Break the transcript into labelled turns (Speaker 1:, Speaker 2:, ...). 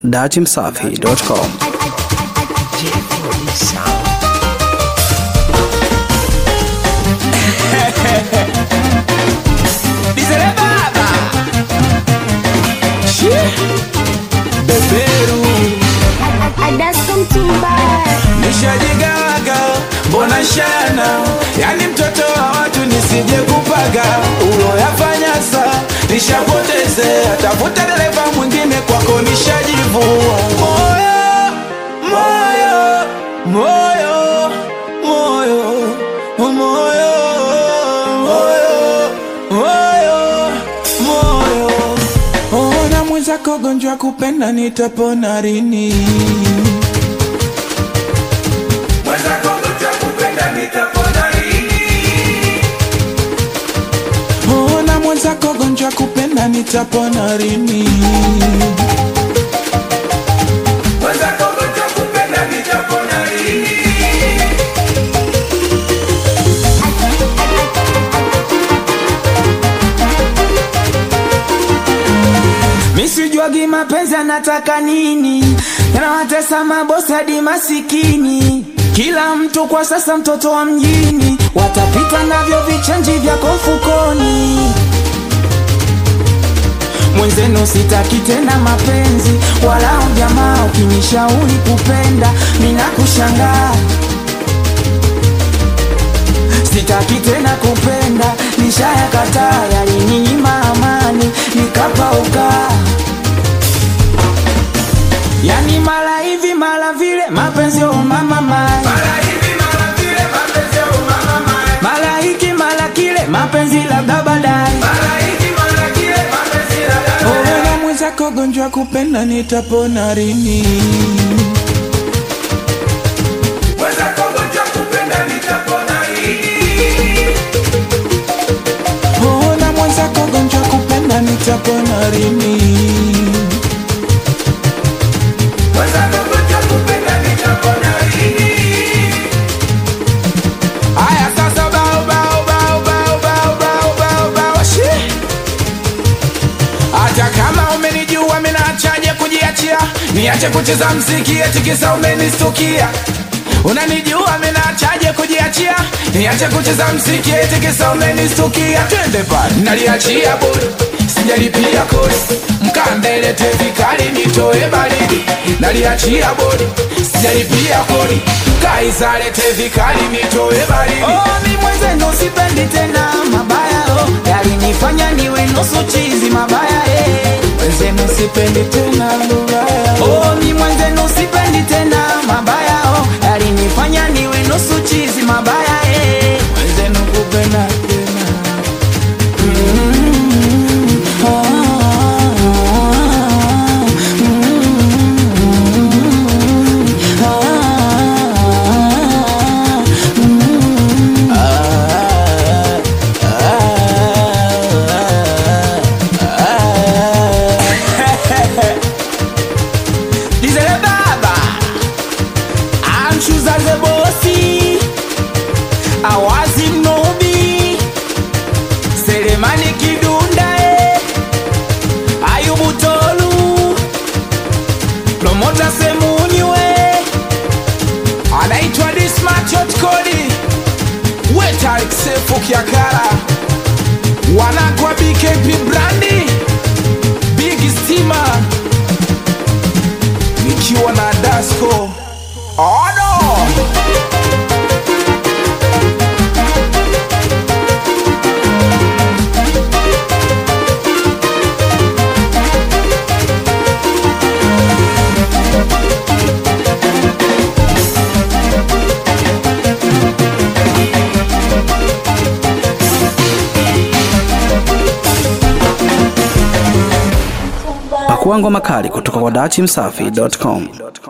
Speaker 1: datimsafi.com.
Speaker 2: Dizele baba Shi Beberu
Speaker 3: Adasko mtumbaya
Speaker 2: Nishajigawaga Mbona shana Yani mtoto wa watu nisije kupaga Uloyafanya sa Nishapoteze Tafuta dereva mwingine kwako nishajivua Moyo Moyo Moyo Moyo Moyo Moyo Moyo Moyo Ona mwenzako gonjwa kupenda nitapona rini Ona mwenzako gonjwa kupenda nitapona rini Misijuagi mapenzi anataka nini, yanawatesa mabosi hadi masikini. Kila mtu kwa sasa mtoto wa mjini, watapita navyo vichenji vyako mfukoni. Mwenzenu sitaki tena mapenzi, wala ujamaa. Ukinishauri kupenda, mina kushangaa sitaki tena kupenda, nishayakataa. Yalininyima amani, nikapauka. Yani mara hivi mara vile, mapenzi oh mama mai, mara hiki mara kile, mapenzi labda baadaye. Ona mwenzako gonjwa kupenda, nitapona rini? Ona mwenzako gonjwa kupenda, nitapona rini? Aya sasa bao bao bao bao bao bao bao bao shi Hata kama umenijua mimi naachaje kujiachia Niache kucheza mziki eti kisa umenistukia Unanijua mimi naachaje kujiachia Niache kucheza mziki eti kisa umenistukia Twende pale naliachia bure Sijalipia kodi Mkambele tevikali nitoe baridi Naliachia bodi Sijalipia kodi Kaisale tevikali nitoe baridi Oh mi mwenzenu sipendi tena mabaya oh Yalinifanya niwe nusu chizi mabaya eh Mwenzenu sipendi tena mabaya oh mi mwenzenu sipendi tena mabaya oh Yalinifanya niwe nusu chizi mabaya eh Mwenzenu kupenda tena Dizele baba Amshuza ze bosi Awazi mnubi Selemani Kidunda eh. Ayubu Tolu Promota Semunywe Anaitwa Dismat Kodi Weta Sefu Kiakara Wanakwa BKP Brandi Big Steamer Nikiwa na Dasco Ono
Speaker 1: Pakua ngoma kali kutoka kwa datimsafi.com.